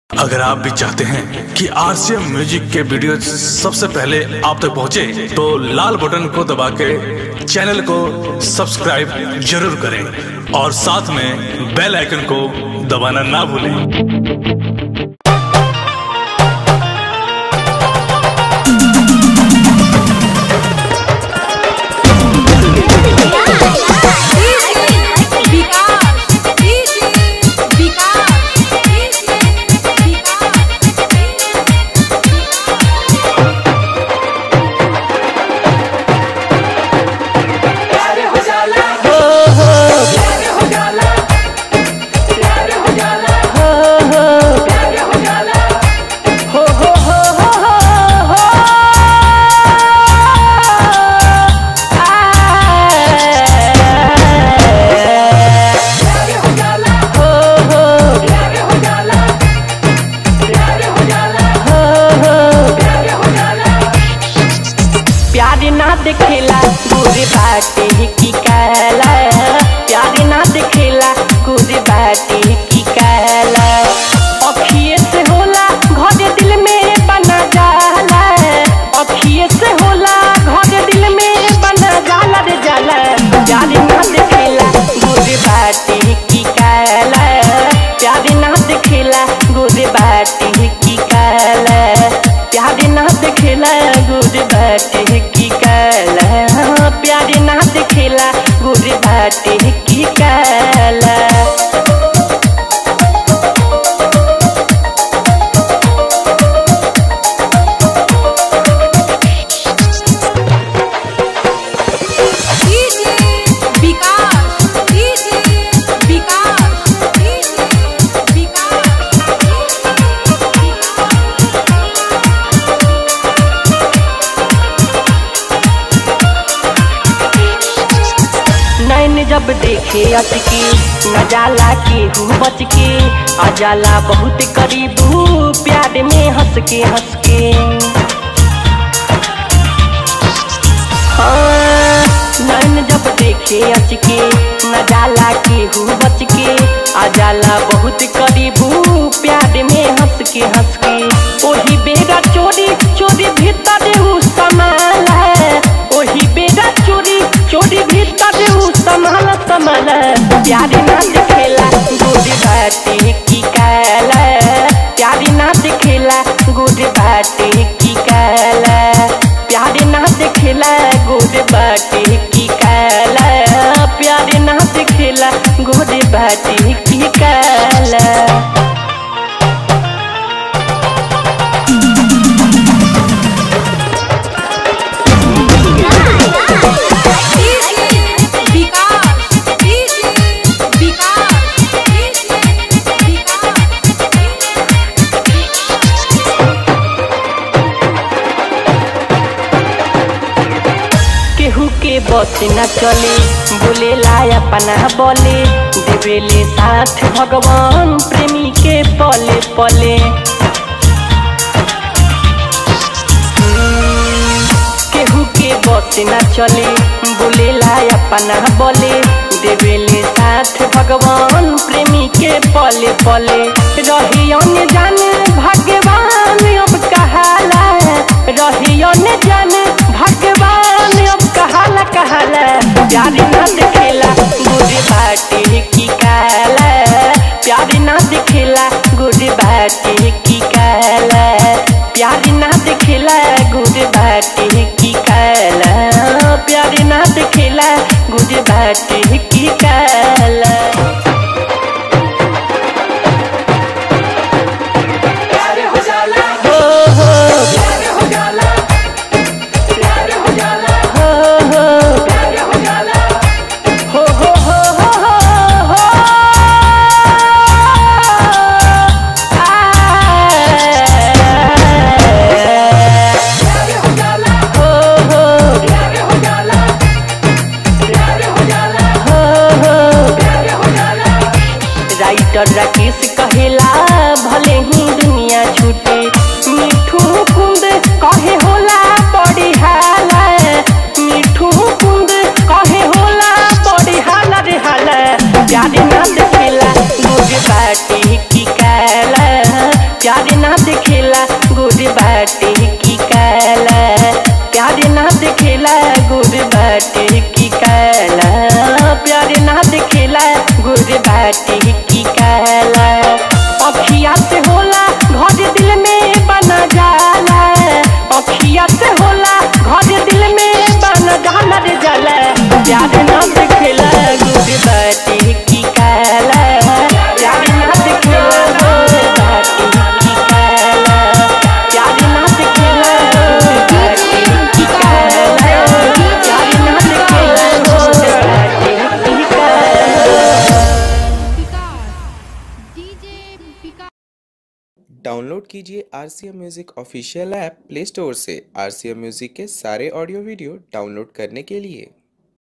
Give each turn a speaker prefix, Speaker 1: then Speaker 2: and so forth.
Speaker 1: अगर आप भी चाहते हैं कि आरसीएम म्यूजिक के वीडियो सबसे पहले आप तक पहुंचे, तो लाल बटन को दबा के चैनल को सब्सक्राइब जरूर करें और साथ में बेल आइकन को दबाना ना भूलें
Speaker 2: प्यार ना दिखेला गुर बाटे की कहला प्यार ना दिखेला गुर बाटे की कहला अखिए से होला घर दिल में बना जाला अखिए से होला घर दिल में बना जाला रे जाला प्यार ना दिखेला गुर बाटे की कहला प्यार ना दिखेला गुर बाटे की कहला प्यार ना दिखेला गुर बाटे की कहला प्यार ना दिखेला गुर बाटे की कहला नैन जब देखे अटके न जाला के हूँ बच के आ जाला बहुत करीबू प्यार में हंस के हंस के हाँ, नैन जब देखे अचके न जाला के हूँ बच के आ जाला बहुत करीबू प्यार में हंस के हंस के ओही बेरा चोरी चोरी भीतर ऊ समाल है ओही बेरा चोरी चोरी भीतर ऊ संभाल संभाल प्यार ना दिखेला गुड बाटे की कहला प्यार ना दिखेला गुड बाटे की कहला प्यार ना दिखेला गुड बाटे की कहला प्यार ना दिखेला गुड बाटे की कहला केहू के बस न चले बोले ला अपना बोले देवेले साथ भगवान प्रेमी के पले पले हम्म, केहू के बस न चले बोले ला अपना बोले देवेले साथ भगवान प्रेमी के पले पले रही अन्य जान भगवान अब कहाला रही अन्य जान भगवान अब कहाला कहाला प्यार ना दिखेला गुड बाटे की कहला प्यार ना दिखेला गुड बाटे की कहला प्यार ना दिखेला गुड बाटे की कहला प्यार ना दिखेला गुड बाटे की कहला हो हो हो हो हो हो हो हो प्यार ना दिखेला गुड बाटे की काला प्यार ना दिखेला गुड बाटे की काला प्यार ना दिखेला गुड बाटे की काला अखिया से होला घर दिल में बना जाला अखिया से होला घर दिल में बना जाला रे जाला प्यार ना दिखेला गुड बाटे की काला प्यार ना दिखेला गुड बाटे की काला प्यार ना दिखेला गुड बाटे की काला प्यार ना दिखेला गुड बाटे की काला
Speaker 3: विकास डीजे विकास
Speaker 4: डाउनलोड कीजिए R C M music official app play store से आर सी एम म्यूज़िक के सारे ऑडियो वीडियो डाउनलोड करने के लिए